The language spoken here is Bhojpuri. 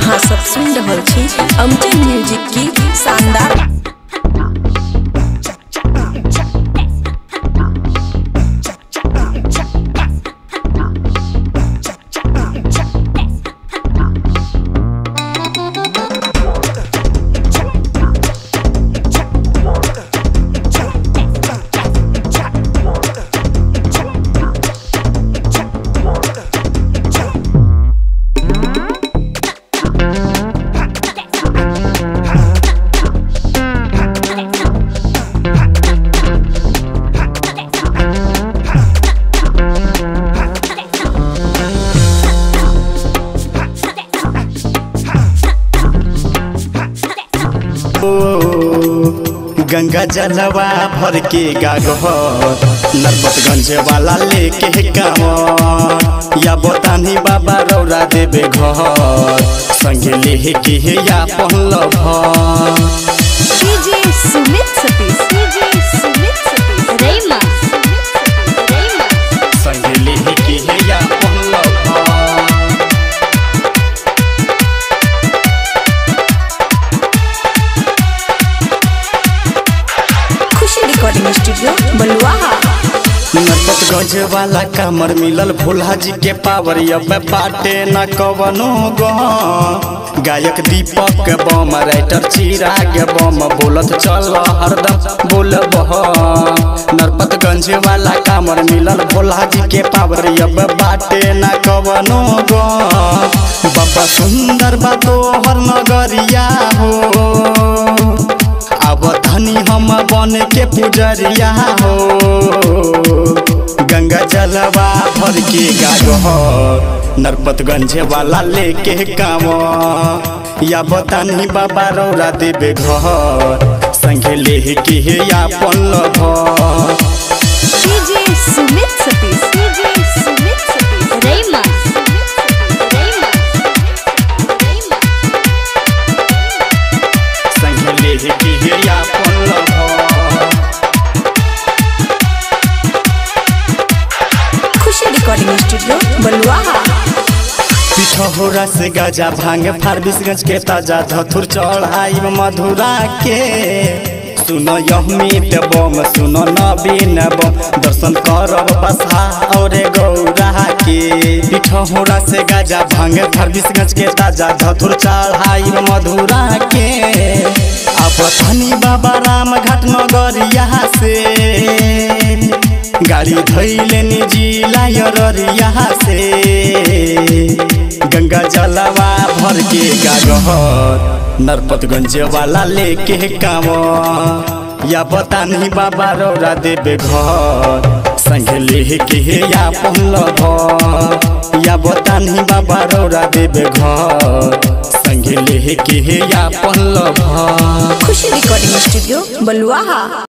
अहाँ सब सुनि रहल छी अमजन म्यूजिक की शानदार गंगा जलवा भर के गागहर नरपतगंज वाला लेके गाँव या बतानी बाबा रौरा देवे घर संगे लेके या पहल भर डीजे सुमित सतीश डीजे सुमित सतीश रैमा रैमा संगे लेके या पहल भर खुशी रिकॉर्डिंग स्टूडियो बलुआहा नरपतगंज वाला कमर मिलल भोला जी के पावर अब बाटे न कवनो गो गायक दीपक बम राइटर चिराग बम बोलत चल हरदम बोलब नरपतगंज वाला कमर मिलल भोला जी के पावर अब बाटे न कवनो गो बाबा सुंदर बा तोहर नगरिया हो अब धनी हम बन के पुजरिया हो गंगा जलवा भर के गागो नरपतगंज वाला लेके काम या बतानी बाबा रौरा देवे घर संगे लेके या पल घर डीजे सुमित सतीश डीजे सुमित सतीश रैमा रैमा रैमा संगे लेके या पल घर खुशी रिकॉर्डिंग स्टूडियो बलुआहा पिठोरा से गजा भांग फारबिसगंज के ताजा धथुर चढ़ाई मधुरा के सुनो यहमीत बम सुनो नवीन बम दर्शन करब बसा और गौरा के पिठोरा से गजा भांग फारबिसगंज के ताजा धथुर चढ़ाई मधुरा के अब धनी बाबा राम घाट नगरिया से गाड़ी धैले निजी लायरिया से गंगा जलवा भर के गागहर नरपतगंज वाला लेके काम या बतानी बाबा रौरा देवे घर संगे लेके या पहल घर या बतानी बाबा रौरा देवे घर संगे लेके या पहल घर खुशी रिकॉर्डिंग स्टूडियो बलुआहा